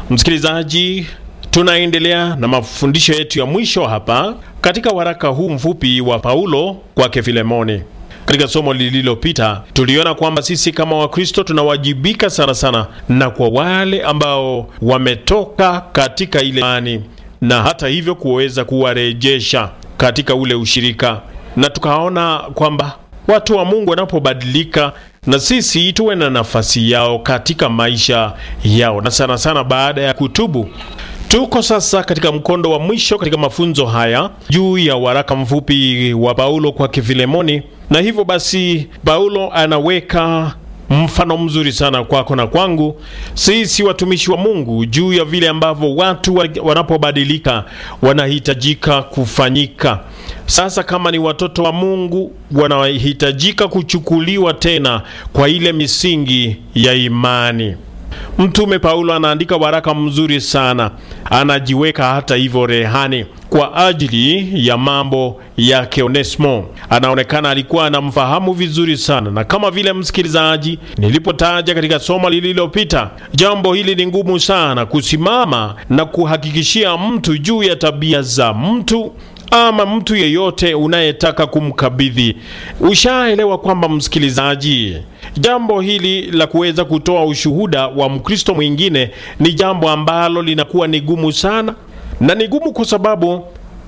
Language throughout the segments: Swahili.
Msikilizaji, tunaendelea na mafundisho yetu ya mwisho hapa katika waraka huu mfupi wa Paulo kwake Filemoni. Katika somo lililopita tuliona kwamba sisi kama Wakristo tunawajibika sana sana na kwa wale ambao wametoka katika ile imani, na hata hivyo kuweza kuwarejesha katika ule ushirika, na tukaona kwamba watu wa Mungu wanapobadilika na sisi tuwe na nafasi yao katika maisha yao, na sana sana baada ya kutubu. Tuko sasa katika mkondo wa mwisho katika mafunzo haya juu ya waraka mfupi wa Paulo kwa Filemoni, na hivyo basi Paulo anaweka mfano mzuri sana kwako na kwangu sisi watumishi wa Mungu juu ya vile ambavyo watu wanapobadilika wanahitajika kufanyika. Sasa kama ni watoto wa Mungu wanahitajika kuchukuliwa tena kwa ile misingi ya imani. Mtume Paulo anaandika waraka mzuri sana, anajiweka hata hivyo rehani kwa ajili ya mambo yake Onesimo. Anaonekana alikuwa anamfahamu vizuri sana, na kama vile msikilizaji, nilipotaja katika somo lililopita, jambo hili ni ngumu sana kusimama na kuhakikishia mtu juu ya tabia za mtu ama mtu yeyote unayetaka kumkabidhi. Ushaelewa kwamba msikilizaji, jambo hili la kuweza kutoa ushuhuda wa Mkristo mwingine ni jambo ambalo linakuwa ni gumu sana, na ni gumu kwa sababu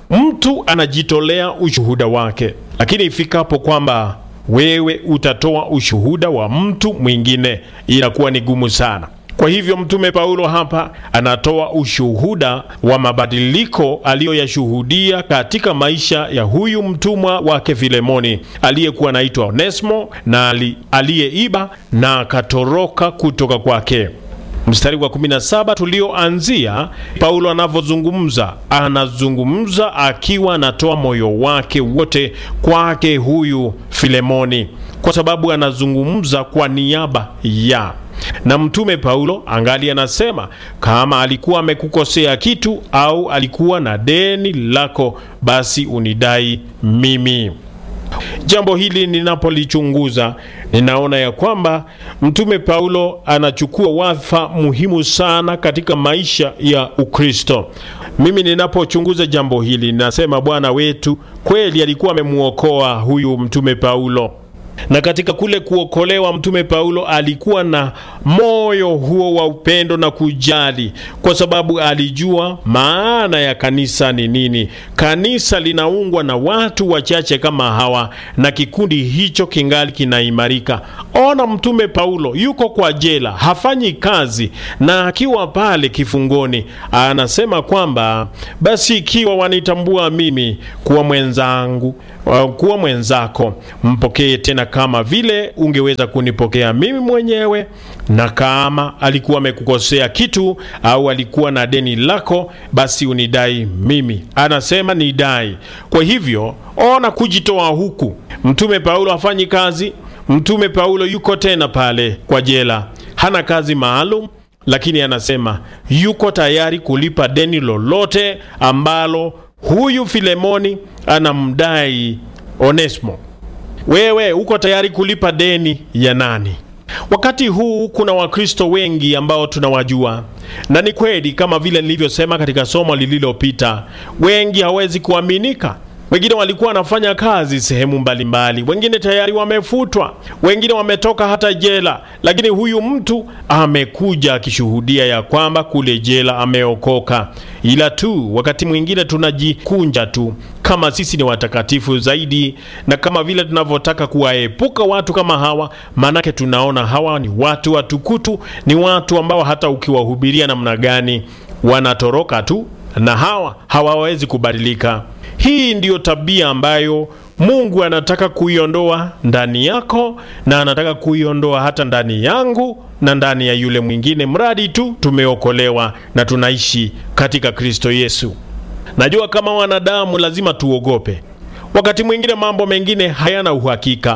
mtu anajitolea ushuhuda wake, lakini ifikapo kwamba wewe utatoa ushuhuda wa mtu mwingine inakuwa ni gumu sana. Kwa hivyo mtume Paulo hapa anatoa ushuhuda wa mabadiliko aliyoyashuhudia katika maisha ya huyu mtumwa wake Filemoni aliyekuwa anaitwa Onesimo na aliyeiba na akatoroka kutoka kwake. Mstari wa 17 tulioanzia, Paulo anavyozungumza, anazungumza akiwa anatoa moyo wake wote kwake huyu Filemoni, kwa sababu anazungumza kwa niaba ya na mtume Paulo angali anasema kama alikuwa amekukosea kitu au alikuwa na deni lako, basi unidai mimi. Jambo hili ninapolichunguza, ninaona ya kwamba mtume Paulo anachukua wadhifa muhimu sana katika maisha ya Ukristo. Mimi ninapochunguza jambo hili, ninasema Bwana wetu kweli alikuwa amemuokoa huyu mtume Paulo na katika kule kuokolewa mtume Paulo alikuwa na moyo huo wa upendo na kujali, kwa sababu alijua maana ya kanisa ni nini. Kanisa linaungwa na watu wachache kama hawa, na kikundi hicho kingali kinaimarika. Ona, mtume Paulo yuko kwa jela, hafanyi kazi, na akiwa pale kifungoni anasema kwamba basi, ikiwa wanitambua mimi kuwa mwenzangu, kuwa mwenzako, mpokee tena kama vile ungeweza kunipokea mimi mwenyewe. Na kama alikuwa amekukosea kitu au alikuwa na deni lako, basi unidai mimi. Anasema nidai. Kwa hivyo ona kujitoa huku. Mtume Paulo hafanyi kazi. Mtume Paulo yuko tena pale kwa jela, hana kazi maalum, lakini anasema yuko tayari kulipa deni lolote ambalo huyu Filemoni anamdai Onesimo. Wewe uko tayari kulipa deni ya nani? Wakati huu kuna Wakristo wengi ambao tunawajua, na ni kweli kama vile nilivyosema katika somo lililopita, wengi hawezi kuaminika. Wengine walikuwa wanafanya kazi sehemu mbalimbali mbali. Wengine tayari wamefutwa, wengine wametoka hata jela, lakini huyu mtu amekuja akishuhudia ya kwamba kule jela ameokoka. Ila tu wakati mwingine tunajikunja tu kama sisi ni watakatifu zaidi, na kama vile tunavyotaka kuwaepuka watu kama hawa, maanake tunaona hawa ni watu watukutu, ni watu ambao hata ukiwahubiria namna gani wanatoroka tu, na hawa hawawezi kubadilika. Hii ndiyo tabia ambayo Mungu anataka kuiondoa ndani yako na anataka kuiondoa hata ndani yangu na ndani ya yule mwingine, mradi tu tumeokolewa na tunaishi katika Kristo Yesu. Najua kama wanadamu lazima tuogope. Wakati mwingine mambo mengine hayana uhakika,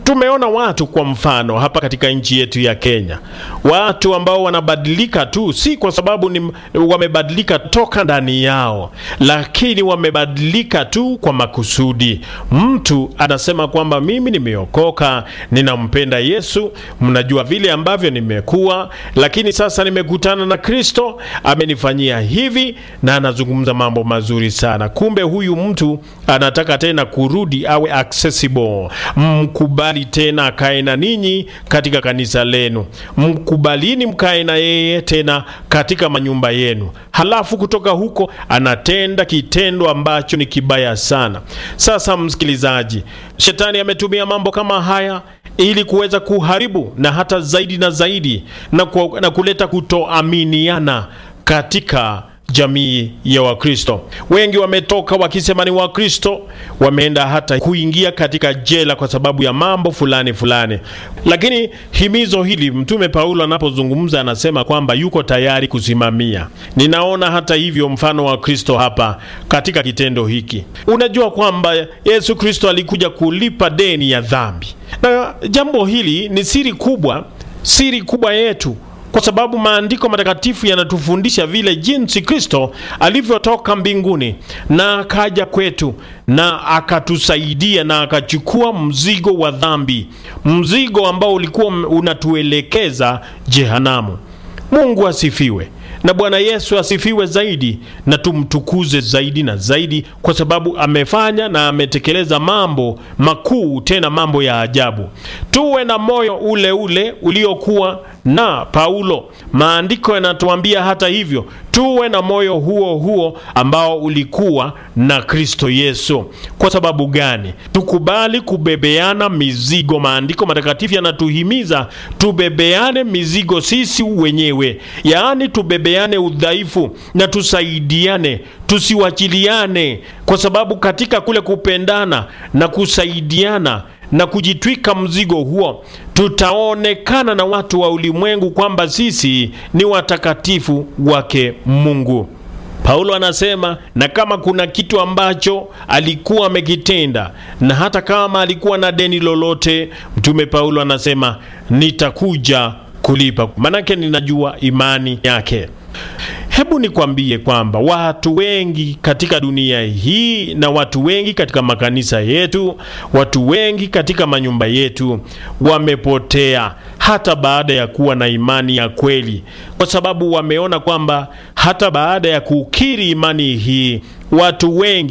Tumeona watu kwa mfano hapa katika nchi yetu ya Kenya, watu ambao wanabadilika tu, si kwa sababu ni wamebadilika toka ndani yao, lakini wamebadilika tu kwa makusudi. Mtu anasema kwamba mimi nimeokoka, ninampenda Yesu, mnajua vile ambavyo nimekuwa, lakini sasa nimekutana na Kristo, amenifanyia hivi, na anazungumza mambo mazuri sana. Kumbe huyu mtu anataka tena kurudi awe accessible, mkubali tena akae na ninyi katika kanisa lenu, mkubalini mkae na yeye tena katika manyumba yenu. Halafu kutoka huko anatenda kitendo ambacho ni kibaya sana. Sasa msikilizaji, shetani ametumia mambo kama haya ili kuweza kuharibu na hata zaidi na zaidi na, ku, na kuleta kutoaminiana katika jamii ya Wakristo. Wengi wametoka wakisema ni Wakristo, wameenda hata kuingia katika jela kwa sababu ya mambo fulani fulani. Lakini himizo hili Mtume Paulo anapozungumza anasema kwamba yuko tayari kusimamia. Ninaona hata hivyo mfano wa Kristo hapa katika kitendo hiki. Unajua kwamba Yesu Kristo alikuja kulipa deni ya dhambi, na jambo hili ni siri kubwa, siri kubwa yetu kwa sababu maandiko matakatifu yanatufundisha vile jinsi Kristo alivyotoka mbinguni na akaja kwetu na akatusaidia na akachukua mzigo wa dhambi, mzigo ambao ulikuwa unatuelekeza jehanamu. Mungu asifiwe na Bwana Yesu asifiwe zaidi, na tumtukuze zaidi na zaidi, kwa sababu amefanya na ametekeleza mambo makuu, tena mambo ya ajabu. Tuwe na moyo ule ule uliokuwa na Paulo. Maandiko yanatuambia hata hivyo, tuwe na moyo huo huo ambao ulikuwa na Kristo Yesu. Kwa sababu gani? Tukubali kubebeana mizigo. Maandiko matakatifu yanatuhimiza tubebeane mizigo sisi wenyewe, yaani tubebeane udhaifu na tusaidiane, tusiwachiliane, kwa sababu katika kule kupendana na kusaidiana na kujitwika mzigo huo, tutaonekana na watu wa ulimwengu kwamba sisi ni watakatifu wake Mungu. Paulo anasema, na kama kuna kitu ambacho alikuwa amekitenda na hata kama alikuwa na deni lolote, mtume Paulo anasema nitakuja kulipa, manake ninajua imani yake. Hebu nikwambie kwamba watu wengi katika dunia hii na watu wengi katika makanisa yetu, watu wengi katika manyumba yetu wamepotea hata baada ya kuwa na imani ya kweli, kwa sababu wameona kwamba hata baada ya kukiri imani hii watu wengi